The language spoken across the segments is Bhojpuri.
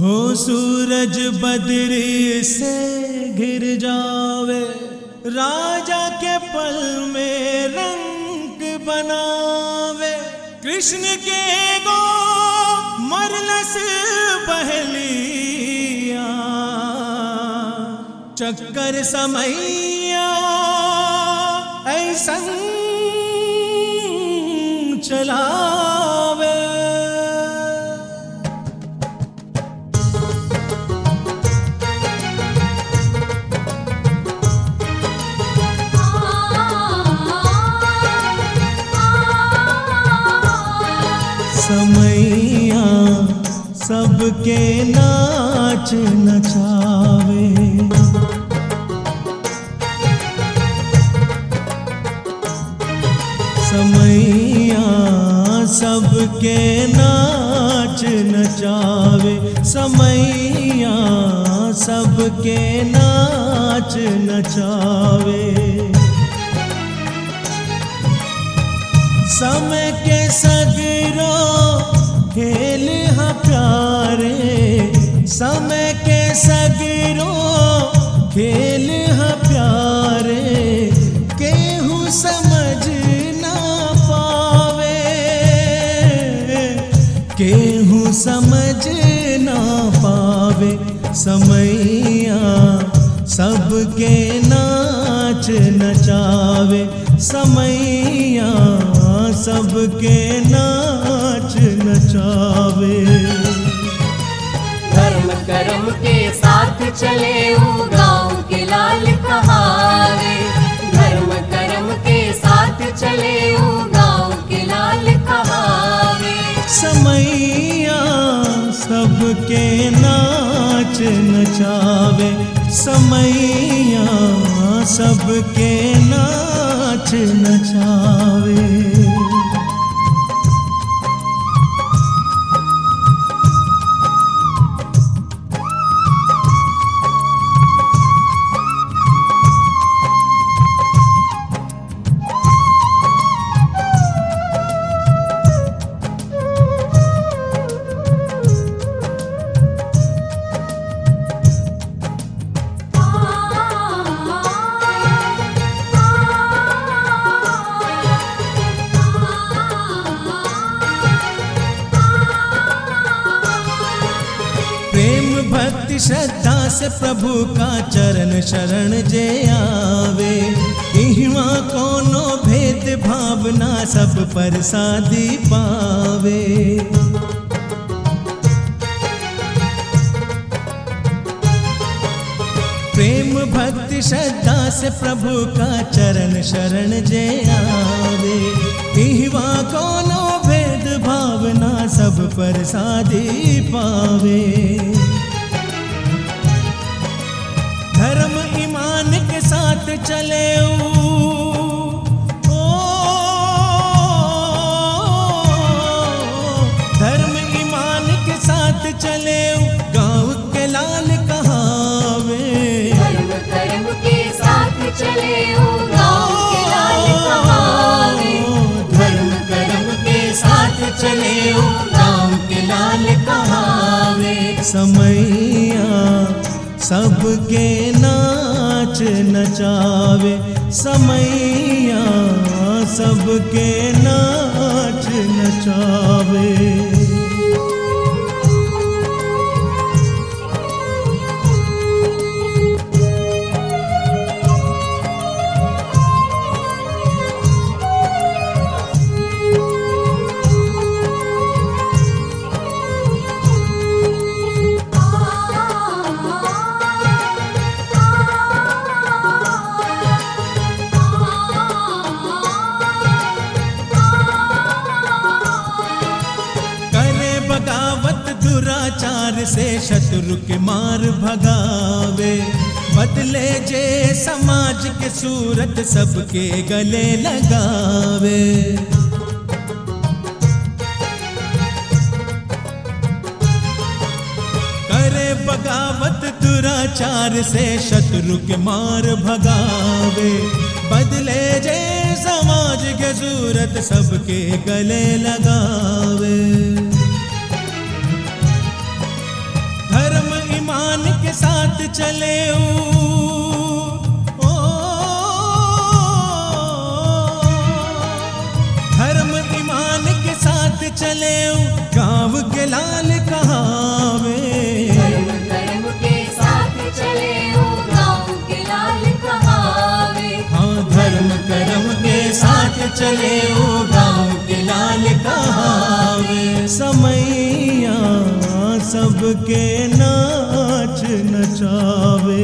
हो सूरज बदरी से घिर जावे राजा के पल में रंग बनावे कृष्ण के गो मरलस बहलिया चक्कर समैया ऐसन चलावे समैया सबके नाच नचावे समैया सबके नाच नचावे समैया सबके नाच नचावे समय के सगरो खेल हा प्यारे समय के सगरो खेल हा प्यारे केहू समझ ना पावे केहू समझ ना पावे समैया सबके नाच नचावे समैया सबके नाच नचावे धर्म कर्म के साथ चले वो गाँव के लाल कहावे धर्म कर्म के साथ चले वो गाँव के लाल कहावे समैया सबके नाच नचावे समैया सबके नाच नचावे प्रेम भक्ति श्रद्धा से प्रभु का चरण शरण जे आवे इहवा कोनो भेद भावना सब पर शादी पावे प्रेम भक्ति श्रद्धा से प्रभु का चरण शरण जे आवे इहवा कोनो भेद भावना सब पर शादी पावे धर्म ईमान के साथ चले ऊ, ओ, धर्म ईमान के साथ चले ऊ, गाँव के लाल कहावे धर्म कर्म के साथ चले वो गाँव के लाल कहावे धर्म कर्म के साथ चले वो गाँव के लाल कहावे समैया सबके नाच नचावे समैया सबके नाच नचावे करे बगावत दुराचार से शत्रु के मार भगावे बदले जे समाज के सूरत सबके गले लगावे करे बगावत दुराचार से शत्रु के मार भगावे बदले जे समाज के सूरत सबके गले लगावे के साथ चले ओ धर्म ईमान के साथ चले गांव के लाल कहावे धर्म कर्म के साथ चले ओ गाँव के लाल कहावे हाँ धर्म कर्म के साथ चले ओ गांव के लाल कहावे समैया सबके नाच नचावे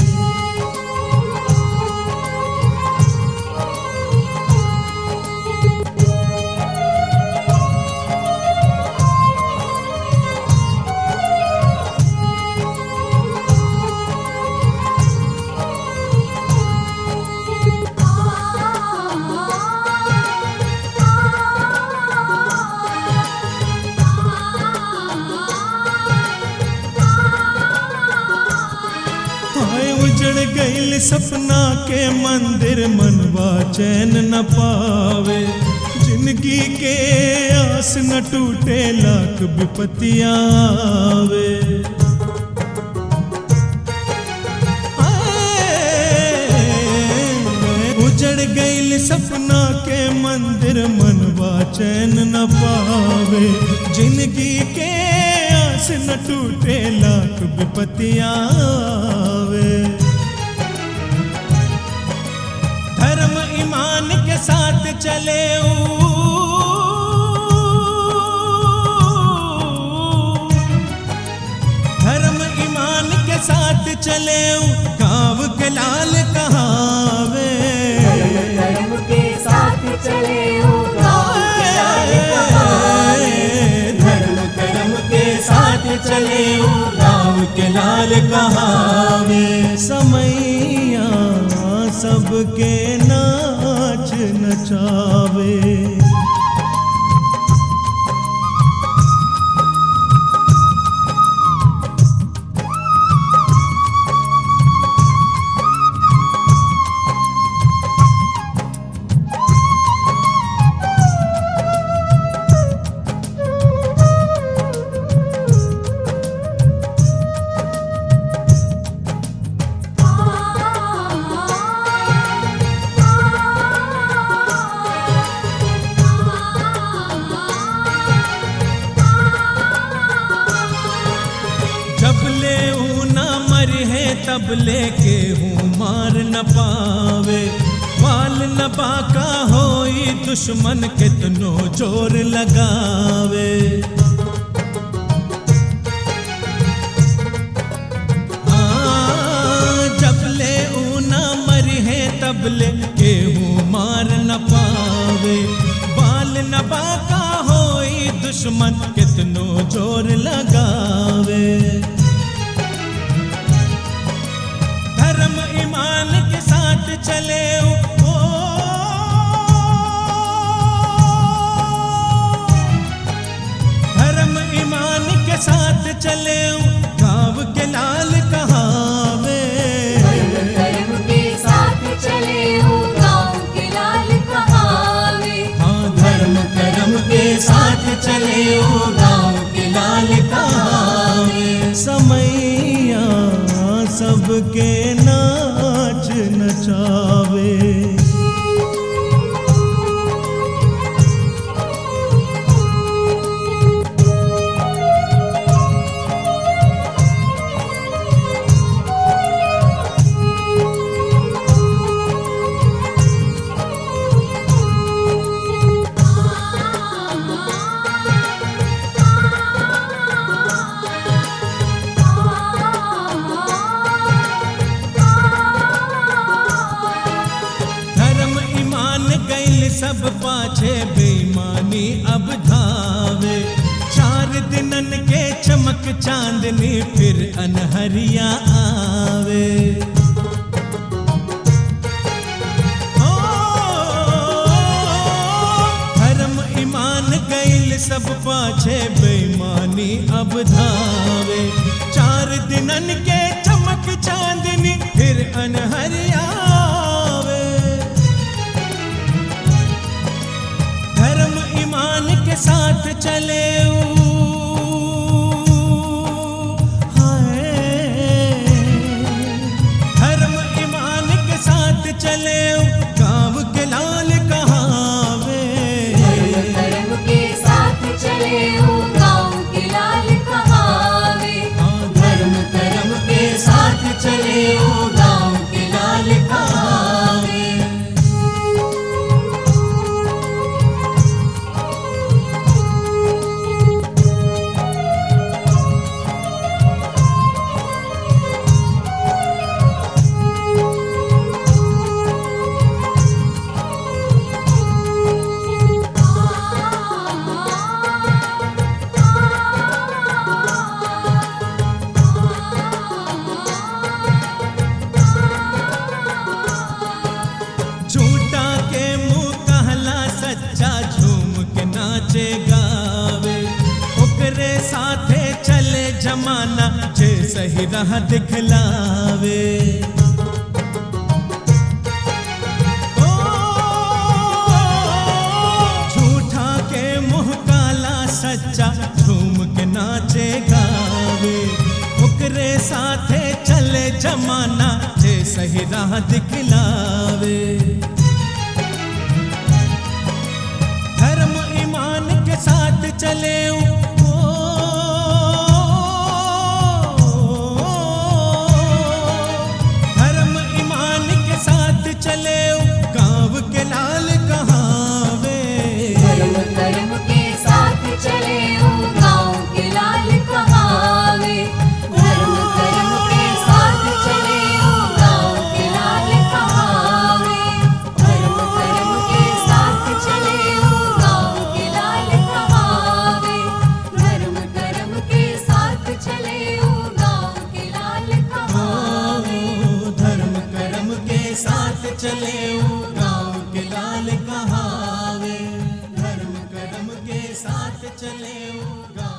हाय उजड़ गईल सपना के मंदिर मनवा चैन न पावे जिंदगी के आस न टूटे लाख विपत्तियां आवे आए, उजड़ गईल सपना के मंदिर मनवा चैन न पावे जिंदगी के आस न टूटे लाख विपत्तियां आवे धर्म ईमान के साथ चले धर्म ईमान के साथ चले गांव के लाल कहावे कर्म के साथ चले ओ गाँव के लाल कहावे धर्म कर्म के साथ चले गांव के लाल कहावे समैया सबके नाच नचावे जब ले ऊ न मर है तब ले के हूँ मार न पावे वाल न बाका होई दुश्मन कितनो जोर लगावे हाँ, जब ले ऊ न मर है तब ले के हूँ मार न पावे बाल न बाका होई दुश्मन कितनो जोर लगावे धर्म ईमान के साथ चले ओ धर्म ईमान के साथ चले गांव के लाल कहावे कर्म के साथ चले ओ गाँव के लाल कहावे हाँ धर्म कर्म के साथ चले ओ गांव के लाल कहावे समैया सबके नाच नचावे धर्म ईमान गैल सब पाछे बेईमानी अब धावे चार दिनन के चमक चांदनी फिर अनहरिया आवे ओ, धर्म ईमान गैल सब पाछे बेईमानी अब धावे चार दिनन के चमक चांदनी फिर अनहरिया आवे धर्म ईमान के साथ चले ऊ, हाय जमाना जे सही राह दिखलावे ओ, झूठा के मुंह काला सच्चा झूम के नाचे गावे ओकरे साथे चले जमाना जे सही राह दिखलावे धर्म ईमान के साथ चले ओ, धर्म ईमान के साथ चले गांव के लाल कहावे धर्म कर्म के साथ चले ओ गाँव के लाल कहावे धर्म कर्म के साथ चले ओ गाँव के लाल कहावे धर्म कर्म के साथ चले ओ गाँव के लाल कहावे धर्म कर्म के साथ चले ओ गाँव के लाल कहावे ओ, धर्म कर्म के साथ चले ओ गांव के लाल कहावे धर्म कर्म के साथ चले ओ गांव